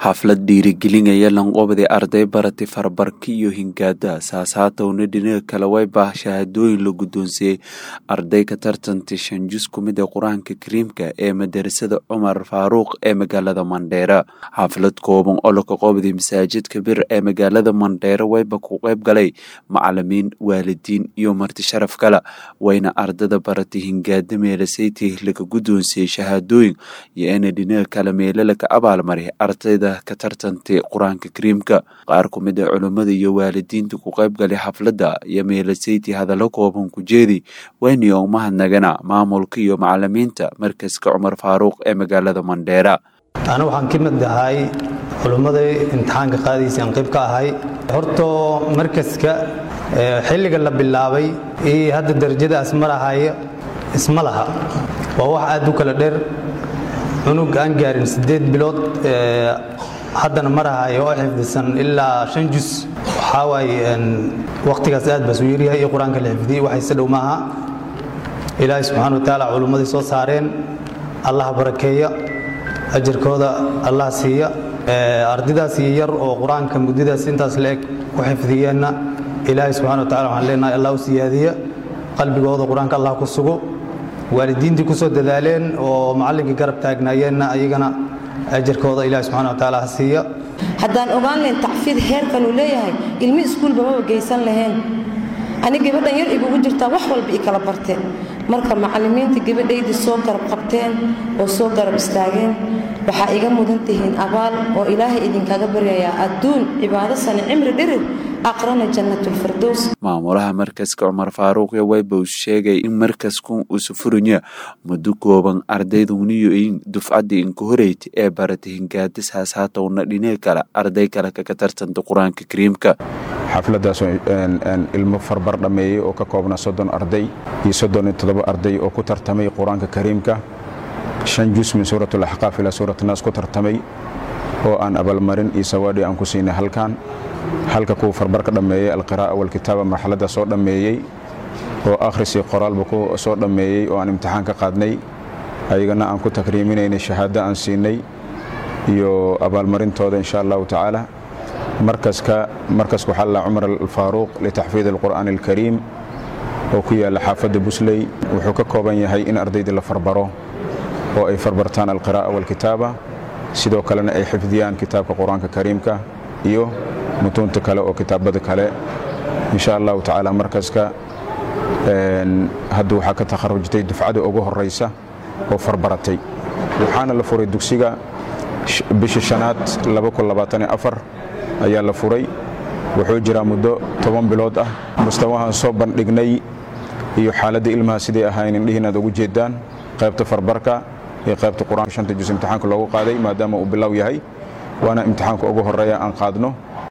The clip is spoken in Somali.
xaflad dhiirigelinaya lanqoobday arday baratay farbarka iyo hingaada saasaatowna dhinaca kale way baah shahaadooyin la guddoonsiiyey arday ka tartantay shan jus ku mid a qur-aanka kariimka ee madarasada cumar faaruuq ee magaalada mandheera xaflad kooban oo laka qoobday masaajidka bir ee magaalada mandheera wayba ku qayb galay macalimiin waalidiin iyo marti sharaf kale wayna ardada baratay hingaada meelasaytih laga guddoonsiiyey shahaadooyin iyo ina dhinaca kale meelo laka abaalmaray ardayda ka tartantay qur-aanka kariimka qaar ku mid a culummada iyo waalidiinta ku qayb galay xafladda iyo meelasayti hadallo kooban ku jeedi wayniyo umahadnagana maamulka iyo macalimiinta markaska cumar faaruuq ee magaalada mandheera ana waxaan ka mid ahay culummadai imtixaanka qaadaysa aan qayb ka ahay hortoo markaska xilliga la bilaabay iyo hadda darajadaas marahaya isma laha waa wax aad u kala dheer cunug aan gaarin siddeed bilood haddana marahayo oo xifdisan ilaa shan jus waxaa waaye wakhtigaas aad baas u yaryahay iyo qur-aanka la xifdiyey waxayse dhow maaha ilaahay subxana wa tacaala culummadii soo saareen allah barakeeya ajarkooda allah siiya ardaydaas iyo yar oo qur-aanka muddadaas intaas la eg ku xifdiyeenna ilaahay subxana wa tacala waxaan leenahay allah u siyaadiya qalbigooda qur-aanka allah ku sugo waalidiintii ku soo dadaaleen oo macallinkii garab taagnaayeenna ayagana ajarkooda ilahi subxana wa tacaala ha siiya haddaan ogaan lahayn tacfiid heerkan uu leeyahay ilmi iskuulba maba geysan lahayn ani gabadhan yar igugu jirtaa wax walba i kala barteen marka macallimiinta gabadhaydii soo garab qabteen oo soo garab istaageen waxaa iga mudan tihiin abaal oo ilaahay idinkaga baryayaa adduun cibaado sane cimri dhirir aqrana jannatulfirdows maamulaha markaska cumar faaruuq iyo waybow sheegay in markasku uusa furanya muddo kooban ardayduniyo in dufcaddii inka horeyta ee baratay hingaada saasaatowna dhinee kale arday kale kaga tartanta qur-aanka kariimka xafladdaasoo ilmo farbar dhammeeyey oo ka koobna soddon arday iyo soddon iyo toddoba arday oo ku tartamay qur-aanka kariimka shan jus min suurat alaxqaaf ilaa suurat naas ku tartamay oo aan abaalmarin iyo sawaadhi aan ku siinay halkan halka kuwa farbarka dhammeeyey alqiraa'a walkitaaba marxaladda soo dhammeeyey oo akhris iyo qoraalba ku soo dhammeeyey oo aan imtixaan ka qaadnay ayagana aan ku takriiminaynay shahaado aan siinay iyo abaalmarintooda insha allahu tacaala markaska markaska waxaa la cumar alfaaruuq litaxfiid alqur'aan alkariim oo ku yaalla xaafadda busley wuxuu ka kooban yahay in ardaydii la farbaro oo ay farbartaan alqiraa'a walkitaaba sidoo kalena ay xifdiyaan kitaabka qur-aanka kariimka iyo mutuunta kale oo kitaabada kale insha allahu tacaala markaska hadda waxaa ka takharujtay dufcada ugu horaysa oo farbaratay waxaana la furay dugsiga bisha shanaad ayaa la furay wuxuu jiraa muddo toban bilood ah mustawahaan soo bandhignay iyo xaaladda ilmaha siday ahayn indhihiin aad ugu jeedaan qaybta farbarka iyo qaybta qur-aanka shanta jus imtixaanka loogu qaaday maadaama uu bilow yahay waana imtixaanka ugu horeeya aan qaadno